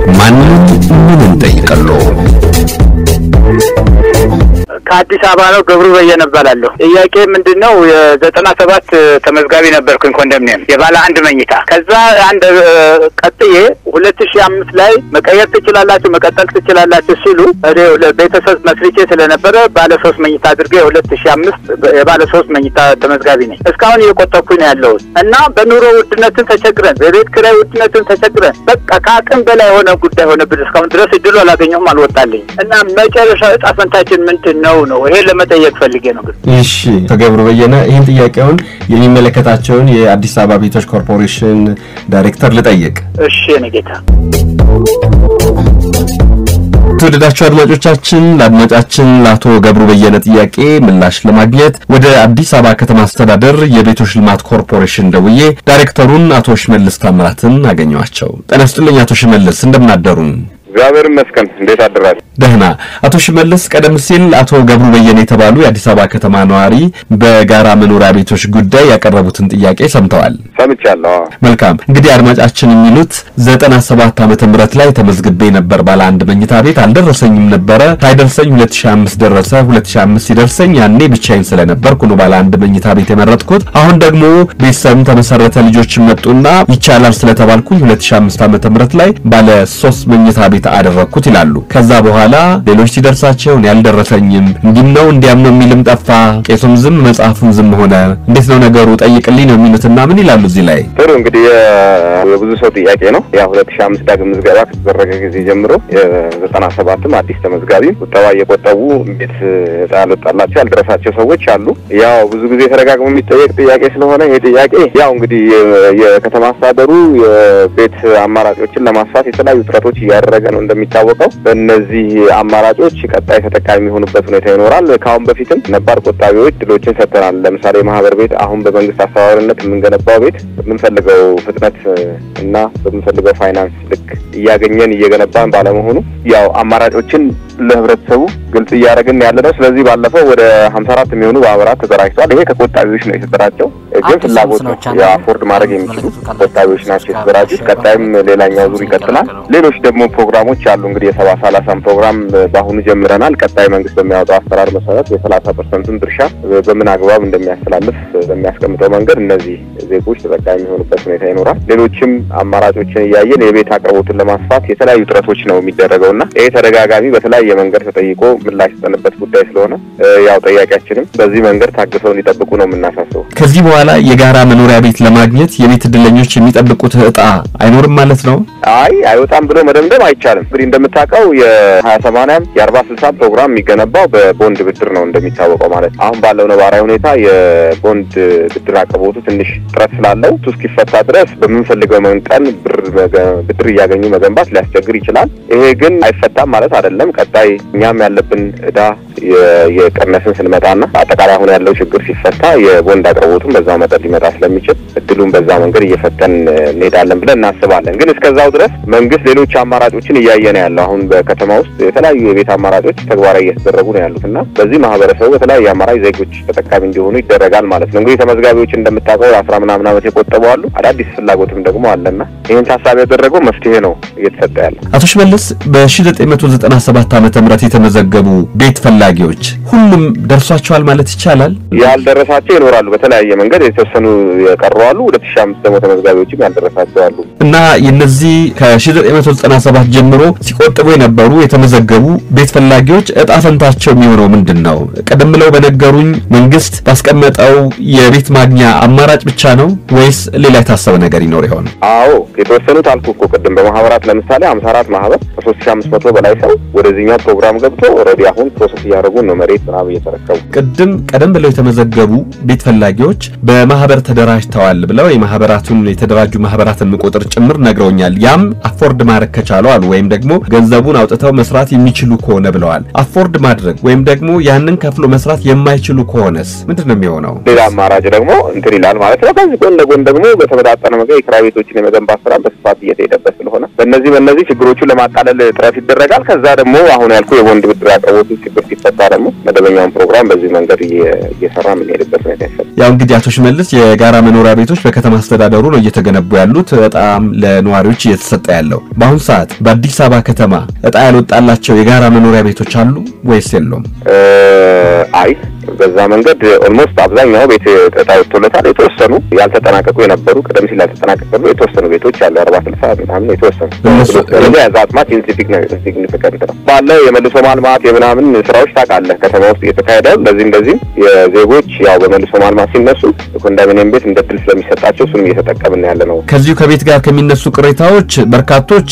ማንም ምን እንጠይቀሎ? ከአዲስ አበባ ነው። ገብሩ በየነ እባላለሁ። ጥያቄ ምንድን ነው? የዘጠና ሰባት ተመዝጋቢ ነበርኩኝ ኮንዶሚኒየም የባለ አንድ መኝታ። ከዛ አንድ ቀጥዬ ሁለት ሺህ አምስት ላይ መቀየር ትችላላችሁ፣ መቀጠል ትችላላችሁ ሲሉ እኔ ቤተሰብ መስርቼ ስለነበረ ባለ ሶስት መኝታ አድርጌ የሁለት ሺህ አምስት የባለ ሶስት መኝታ ተመዝጋቢ ነኝ። እስካሁን እየቆጠብኩኝ ነው ያለሁት እና በኑሮ ውድነትን ተቸግረን፣ በቤት ኪራይ ውድነትን ተቸግረን በቃ ከአቅም በላይ የሆነ ጉዳይ ሆነብን። እስካሁን ድረስ እድሉ አላገኘሁም፣ አልወጣልኝ እና መጨረሻ እጣ ፈንታችን ምንድን ነው ነው ይሄ ለመጠየቅ ፈልጌ ነው። ግን እሺ ተገብሩ በየነ ይህን ጥያቄውን የሚመለከታቸውን የአዲስ አበባ ቤቶች ኮርፖሬሽን ዳይሬክተር ልጠይቅ። እሺ የእኔ ጌታ የተወደዳችሁ አድማጮቻችን ለአድማጫችን ለአቶ ገብሩ በየነ ጥያቄ ምላሽ ለማግኘት ወደ አዲስ አበባ ከተማ አስተዳደር የቤቶች ልማት ኮርፖሬሽን ደውዬ ዳይሬክተሩን አቶ ሽመልስ ታምራትን አገኘኋቸው። ጤና ይስጥልኝ አቶ ሽመልስ እንደምናደሩን? እግዚአብሔር ይመስገን። እንዴት አደራችሁ? ደህና። አቶ ሽመልስ ቀደም ሲል አቶ ገብሩ በየነ የተባሉ የአዲስ አበባ ከተማ ነዋሪ በጋራ መኖሪያ ቤቶች ጉዳይ ያቀረቡትን ጥያቄ ሰምተዋል? ሰምቻለሁ። መልካም። እንግዲህ አድማጫችን የሚሉት ዘጠና ሰባት ዓመተ ምህረት ላይ ተመዝግቤ ነበር ባለ አንድ መኝታ ቤት አልደረሰኝም ነበረ። ሳይደርሰኝ 2005 ደረሰ። 2005 ሲደርሰኝ ያኔ ብቻዬን ስለነበርኩ ነው ባለ አንድ መኝታ ቤት የመረጥኩት። አሁን ደግሞ ቤተሰብም ተመሰረተ፣ ልጆችም መጡና ይቻላል ስለተባልኩኝ 2005 ዓመተ ምህረት ላይ ባለ ሶስት መኝታ ቤት አደረግኩት ይላሉ። ከዛ በኋላ ሌሎች ሲደርሳቸው እኔ አልደረሰኝም እንዲም ነው እንዲያም ነው የሚልም ጠፋ። ቄሱም ዝም መጽሐፉም ዝም ሆነ። እንዴት ነው ነገሩ? ጠይቅልኝ ነው የሚሉትና ምን ይላሉ እዚህ ላይ? ጥሩ እንግዲህ የብዙ ሰው ጥያቄ ነው። ያ ሁለት ሺህ አምስት ዳግም ምዝገባ ከተደረገ ጊዜ ጀምሮ የዘጠና ሰባትም አዲስ ተመዝጋቢ ቁጠባ እየቆጠቡ ቤት ዕጣ ያልወጣላቸው ያልደረሳቸው ሰዎች አሉ። ያው ብዙ ጊዜ ተደጋግሞ የሚጠየቅ ጥያቄ ስለሆነ ይሄ ጥያቄ ያው እንግዲህ የከተማ አስተዳደሩ የቤት አማራጮችን ለማስፋት የተለያዩ ጥረቶች እያደረገ ነው። እንደሚታወቀው በእነዚህ አማራጮች ቀጣይ ተጠቃሚ የሚሆኑበት ሁኔታ ይኖራል። ከአሁን በፊትም ነባር ቆጣቢዎች ድሎችን ሰጥተናል። ለምሳሌ ማህበር ቤት አሁን በመንግስት አስተባባሪነት የምንገነባው ቤት በምንፈልገው ፍጥነት እና በምንፈልገው ፋይናንስ ልክ እያገኘን እየገነባን ባለመሆኑ ያው አማራጮችን ለህብረተሰቡ ግልጽ እያደረግን ያለ ነው። ስለዚህ ባለፈው ወደ ሀምሳ አራት የሚሆኑ ማህበራት ተደራጅተዋል። ይሄ ከቆጣቢዎች ነው የተደራጀው፣ ግን ፍላጎት ነው የአፎርድ ማድረግ የሚችሉ ቆጣቢዎች ናቸው የተደራጁት። ቀጣይም ሌላኛው ዙር ይቀጥላል። ሌሎች ደግሞ ፕሮግራሞች አሉ። እንግዲህ የሰባ ሰላሳን ፕሮግራም በአሁኑ ጀምረናል። ቀጣይ መንግስት በሚያወጣው አሰራር መሰረት የሰላሳ ፐርሰንቱን ድርሻ በምን አግባብ እንደሚያስተላልፍ በሚያስቀምጠው መንገድ እነዚህ ዜጎች ተጠቃሚ የሚሆኑበት ሁኔታ ይኖራል። ሌሎችም አማራጮችን እያየን የቤት አቅርቦትን ለማስፋት የተለያዩ ጥረቶች ነው የሚደረገው እና ይሄ ተደጋጋሚ በተለያየ መንገድ ተጠይቆ ምላሽ የሰጠንበት ጉዳይ ስለሆነ ያው ጠያቂያችንም በዚህ መንገድ ታግሰው እንዲጠብቁ ነው የምናሳስበው። ከዚህ በኋላ የጋራ መኖሪያ ቤት ለማግኘት የቤት እድለኞች የሚጠብቁት እጣ አይኖርም ማለት ነው? አይ አይወጣም ብሎ መደምደም አይቻልም። እንግዲህ እንደምታውቀው የሀያ ሰማንያም የአርባ ስልሳ ፕሮግራም የሚገነባው በቦንድ ብድር ነው እንደሚታወቀው ማለት አሁን ባለው ነባራዊ ሁኔታ የቦንድ ብድር አቅርቦቱ ትንሽ ጥረት ስላለው እሱ እስኪፈታ ድረስ በምንፈልገው መጠን ብድር እያገኙ መገንባት ሊያስቸግር ይችላል። ይሄ ግን አይፈታም ማለት አይደለም። ቀጣይ እኛም ያለብን እዳ የቀነስን ስንመጣና አጠቃላይ አሁን ያለው ችግር ሲፈታ የቦንድ አቅርቦቱን በዛው መጠን ሊመጣ ስለሚችል እድሉን በዛ መንገድ እየፈተን እንሄዳለን ብለን እናስባለን። ግን እስከዛው ድረስ መንግስት ሌሎች አማራጮችን እያየ ነው ያለው። አሁን በከተማ ውስጥ የተለያዩ የቤት አማራጮች ተግባራዊ እየተደረጉ ነው ያሉት እና በዚህ ማህበረሰቡ በተለያየ አማራጭ ዜጎች ተጠቃሚ እንዲሆኑ ይደረጋል ማለት ነው። እንግዲህ ተመዝጋቢዎች እንደምታውቀው አስራ ምናምን ዓመት የቆጠቡ አሉ። አዳዲስ ፍላጎትም ደግሞ አለና ይህን ታሳቢ ያደረገው መፍትሄ ነው እየተሰጠ ያለ። አቶ ሽመልስ በ1997 ዓመተ ምህረት የተመዘገቡ ቤት ፈላጊዎች ሁሉም ደርሷቸዋል ማለት ይቻላል? ያልደረሳቸው ይኖራሉ። በተለያየ መንገድ የተወሰኑ የቀሩ አሉ። ሁለት ሺህ አምስት ደግሞ ተመዝጋቢዎችም ያልደረሳቸው አሉ እና የነዚህ ከ1997 ጀምሮ ሲቆጥቡ የነበሩ የተመዘገቡ ቤት ፈላጊዎች እጣ ፈንታቸው የሚሆነው ምንድን ነው? ቀደም ብለው በነገሩኝ መንግስት ባስቀመጠው የቤት ማግኛ አማራጭ ብቻ ነው ወይስ ሌላ የታሰበ ነገር ይኖር ይሆን? አዎ የተወሰኑት አልኩ እኮ ቅድም በማህበራት ለምሳሌ ሀምሳ አራት ማህበር ከሶስት ሺህ አምስት መቶ በላይ ሰው ወደዚህኛው ፕሮግራም ገብቶ ኦልሬዲ አሁን ፕሮሰስ እያደረጉ ነው መሬት ምናምን እየተረከቡ ቅድም ቀደም ብለው የተመዘገቡ ቤት ፈላጊዎች በማህበር ተደራጅተዋል ብለው የማህበራቱን የተደራጁ ማህበራትን ቁጥር ጭምር ነግረውኛል። ያም አፎርድ ማድረግ ከቻሉ አሉ ወይም ደግሞ ገንዘቡን አውጥተው መስራት የሚችሉ ከሆነ ብለዋል። አፎርድ ማድረግ ወይም ደግሞ ያንን ከፍሎ መስራት የማይችሉ ከሆነስ ምንድን ነው የሚሆነው? ሌላ አማራጭ ደግሞ እንትን ይላል ማለት ነው። ከዚህ ጎን ለጎን ደግሞ በተመጣጠነ መንገድ የኪራይ ቤቶችን የመገንባት ስራ በስፋት እየተሄደበት ስለሆነ በእነዚህ በእነዚህ ችግሮቹን ለማቃለል ጥረት ይደረጋል። ከዛ ደግሞ አሁን ያልኩ የቦንድ ብድር አቅርቦቱ ችግር ሲፈታ ደግሞ መደበኛውን ፕሮግራም በዚህ መንገድ እየሰራ የምንሄድበት ሁኔታ ይፈል ያው እንግዲህ አቶ ሽመልስ የጋራ መኖሪያ ቤቶች በከተማ አስተዳደሩ ነው እየተገነቡ ያሉት፣ በጣም ለነዋሪዎች እየተሰጠ ያለው። በአሁኑ ሰዓት በአዲስ አበባ ከተማ እጣ ያልወጣላቸው የጋራ መኖሪያ ቤቶች አሉ ወይስ የለውም? አይ በዛ መንገድ ኦልሞስት አብዛኛው ቤት እጣ ወጥቶለታል። የተወሰኑ ያልተጠናቀቁ የነበሩ ቀደም ሲል ያልተጠናቀቁ የተወሰኑ ቤቶች አሉ። አርባ ስልሳ ምናምን የተወሰኑ ስለዚህ ያዛ አጥማት ኢንሲግኒፊካንት ነው ባለው የመልሶ ማልማት የምናምን ስራዎች ታውቃለህ፣ ከተማ ውስጥ እየተካሄደ እንደዚህ እንደዚህም የዜጎች ያው በመልሶ ማልማት ሲነሱ ኮንዶሚኒየም ቤት እንደ ድል ስለሚሰጣቸው እሱንም እየተጠቀምን ያለ ነው። ከዚሁ ከቤት ጋር ከሚነሱ ቅሬታዎች በርካቶች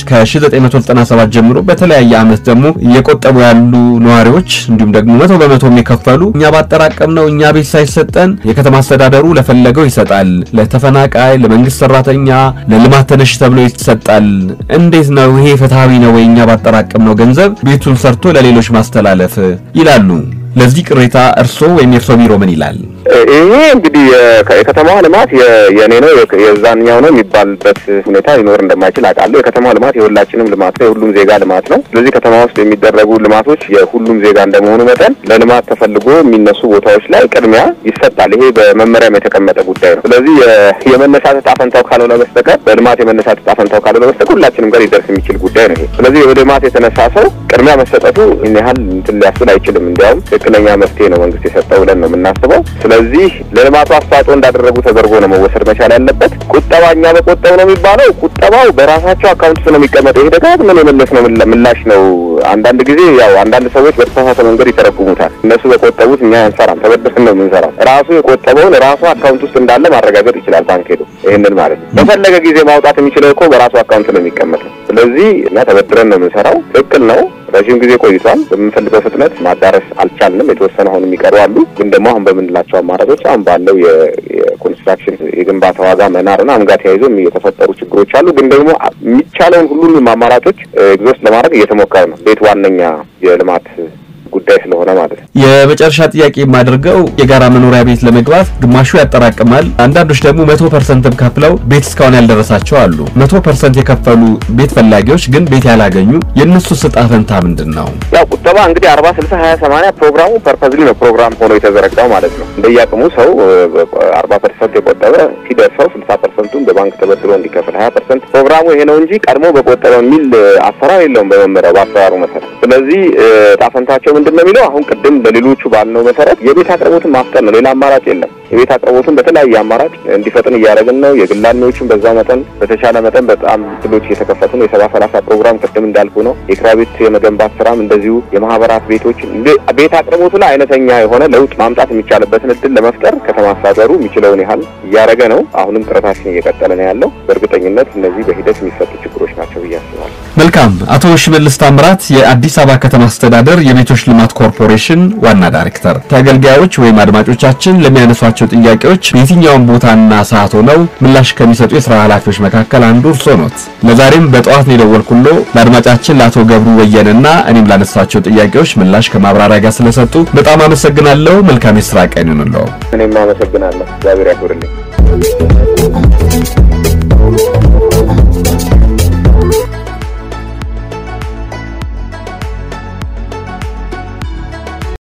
ከ1997 ጀምሮ በተለያየ ዓመት ደግሞ እየቆጠቡ ያሉ ነዋሪዎች እንዲሁም ደግሞ መቶ በመቶ የከፈሉ እኛ ባጠራቀም ነው እኛ ቤት ሳይሰጠን የከተማ አስተዳደሩ ለፈለገው ይሰጣል፣ ለተፈናቃይ፣ ለመንግስት ሰራተኛ፣ ለልማት ተነሽ ተብሎ ይሰጣል። እንዴት ነው ይሄ ፍትሐዊ ነው ወይ? እኛ ባጠራቀም ነው ገንዘብ ቤቱን ሰርቶ ለሌሎች ማስተላለፍ ይላሉ። ለዚህ ቅሬታ እርሶ ወይም የእርሶ ቢሮ ምን ይላል? ይሄ እንግዲህ የከተማዋ ልማት የኔ ነው የዛኛው ነው የሚባልበት ሁኔታ ሊኖር እንደማይችል አውቃለሁ። የከተማ ልማት የሁላችንም ልማት ነው፣ የሁሉም ዜጋ ልማት ነው። ስለዚህ ከተማ ውስጥ የሚደረጉ ልማቶች የሁሉም ዜጋ እንደመሆኑ መጠን ለልማት ተፈልጎ የሚነሱ ቦታዎች ላይ ቅድሚያ ይሰጣል። ይሄ በመመሪያም የተቀመጠ ጉዳይ ነው። ስለዚህ የመነሳት ዕጣ ፈንታው ካልሆነ በስተቀር በልማት የመነሳት ዕጣ ፈንታው ካልሆነ በስተቀር ሁላችንም ጋር ሊደርስ የሚችል ጉዳይ ነው። ይሄ ስለዚህ በልማት የተነሳ ሰው ቅድሚያ መሰጠቱ ይህን ያህል እንትን ሊያስብል አይችልም። እንዲያውም ትክክለኛ መፍትሄ ነው መንግስት የሰጠው ብለን ነው የምናስበው። ስለዚህ ለልማቱ አስተዋጽኦ እንዳደረጉ ተደርጎ ነው መወሰድ መቻል ያለበት። ቁጠባ እኛ በቆጠብ ነው የሚባለው። ቁጠባው በራሳቸው አካውንት ውስጥ ነው የሚቀመጠው። ይሄ ደጋግመን የመለስ ነው ምላሽ ነው። አንዳንድ ጊዜ ያው አንዳንድ ሰዎች በተሳሳተ መንገድ ይተረጉሙታል። እነሱ በቆጠቡት እኛ አንሰራም፣ ተበድረን ነው የምንሰራው። ራሱ የቆጠበውን ራሱ አካውንት ውስጥ እንዳለ ማረጋገጥ ይችላል ባንክ ሄዶ። ይህንን ማለት ነው በፈለገ ጊዜ ማውጣት የሚችለው እኮ በራሱ አካውንት ነው የሚቀመጠው። ስለዚህ እኛ ተበድረን ነው የምንሰራው። ትክክል ነው። ረዥም ጊዜ ቆይቷል። በምንፈልገው ፍጥነት ማዳረስ አልቻልንም። የተወሰነ አሁን የሚቀሩ አሉ። ግን ደግሞ አሁን በምንላቸው አማራጮች አሁን ባለው የኮንስትራክሽን የግንባታ ዋጋ መናር እና አምጋ ተያይዞ የተፈጠሩ ችግሮች አሉ። ግን ደግሞ የሚቻለውን ሁሉንም አማራጮች ኤግዞስት ለማድረግ እየተሞከረ ነው። ቤት ዋነኛ የልማት ጉዳይ ስለሆነ ማለት ነው። የመጨረሻ ጥያቄ የማደርገው የጋራ መኖሪያ ቤት ለመግባት ግማሹ ያጠራቅማል፣ አንዳንዶች ደግሞ መቶ ፐርሰንትም ከፍለው ቤት እስካሁን ያልደረሳቸው አሉ። መቶ ፐርሰንት የከፈሉ ቤት ፈላጊዎች ግን ቤት ያላገኙ የእነሱ ዕጣ ፈንታ ምንድን ነው? ያው ቁጠባ እንግዲህ አርባ ስልሳ ሀያ ሰማንያ ፕሮግራሙ ፐርፐዝሊ ነው ፕሮግራም ሆኖ የተዘረጋው ማለት ነው። እንደየአቅሙ ሰው አርባ ፐርሰንት የቆጠበ ሲደርሰው ስልሳ ፐርሰንቱን በባንክ ተበድሮ እንዲከፍል ሀያ ፐርሰንት ፕሮግራሙ ይሄ ነው እንጂ ቀድሞ በቆጠበ የሚል አሰራር የለውም በመመሪያው በአሰራሩ መሰረት። ስለዚህ ዕጣ ፈንታቸው ምንድን ነው የሚለው አሁን ቅድም ለሌሎቹ ባልነው መሰረት የቤት አቅርቦትን ማፍጠን ነው። ሌላ አማራጭ የለም። የቤት አቅርቦትን በተለያየ አማራጭ እንዲፈጥን እያደረግን ነው። የግል አልሚዎችን በዛ መጠን በተቻለ መጠን በጣም ድሎች እየተከፈቱ ነው። የሰባ ሰላሳ ፕሮግራም ቅድም እንዳልኩ ነው። የኪራይ ቤት የመገንባት ስራም እንደዚሁ የማህበራት ቤቶች ቤት አቅርቦቱ ላይ አይነተኛ የሆነ ለውጥ ማምጣት የሚቻልበትን እድል ለመፍጠር ከተማ አስተዳደሩ የሚችለውን ያህል እያደረገ ነው። አሁንም ጥረታችን እየቀጠለ ነው ያለው። በእርግጠኝነት እነዚህ በሂደት የሚፈቱ ችግሮች ናቸው ብዬ አስባለሁ። መልካም። አቶ ሽመልስ ታምራት የአዲስ አበባ ከተማ አስተዳደር የቤቶች ልማት ኮርፖሬሽን ዋና ዳይሬክተር፣ ተገልጋዮች ወይም አድማጮቻችን ለሚያነሷቸው ጥያቄዎች በየትኛውም ቦታና ሰዓት ሆነው ምላሽ ከሚሰጡ የስራ ኃላፊዎች መካከል አንዱ እርስዎ ኖት። ለዛሬም በጠዋት ነው የደወልኩሎ ለአድማጫችን ለአቶ ገብሩ ወየንና እኔም ላነሳቸው ጥያቄዎች ምላሽ ከማብራሪያ ጋር ስለሰጡ በጣም አመሰግናለሁ። መልካም የስራ ቀን ይሁንልዎ። እኔም አመሰግናለሁ። እግዚአብሔር ያክብርልኝ።